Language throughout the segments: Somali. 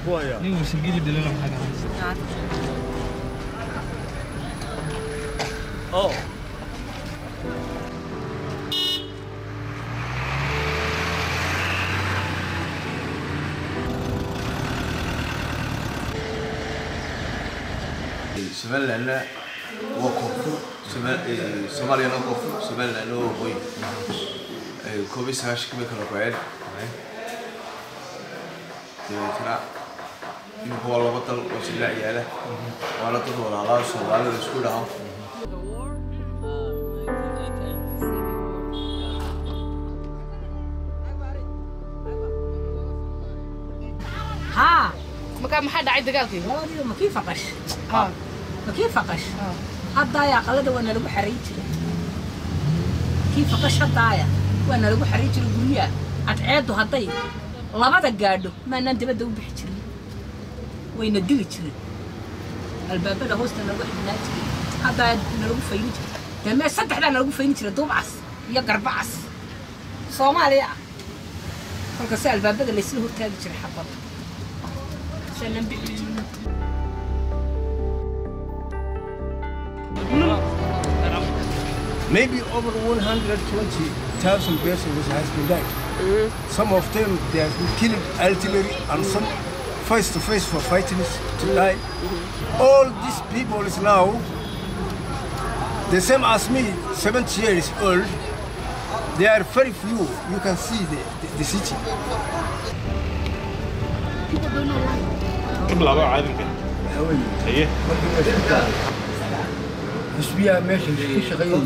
nin warsangeli dhalana maxaa ka haysta Oh. somalilandna waa koonfur Soma- eh, soomaaliyana waa koonfur somalilandna waa waqooyi Eh, koob iyo sagaashanka bay kala go-een dabeetana imika waa laba dal oo silaac yaala waana dad walaalaa soomaalida isku dhaho ها markaa maxaa dhacay dagaalkii labadiiba ma kii faqash ma kii faqash haddaaya aqalada waa nalagu xarayn jiray kii faqash haddaaya waa nalagu xarayn jiray guryaha cadceeddu hadday labada gaadho maanaan dabadda u bixi jirin wayna dili jirin albaabada hoosta nalagu xidhnaa jiray haddaaya nalagu fayni jiray dee mee saddexdaa nalagu fayni jiray duubcas iyo garbacas soomaaliya ah kolkase albaabada laysla hortaagi jiray xabadda saanan bixi jirin maybe over 120,000 persons has been died. Some of them they have been killed artillery and some face to face for fighting to die. All these people is now the same as me, 70 years old. They are very few. You can see the, the, the city. bilaabo caadinka haye حسبيها ماشي في شغالين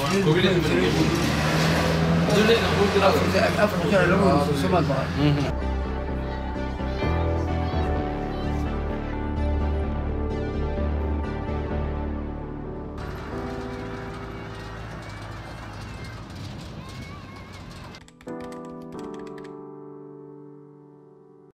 أفرج أنا لو سمعت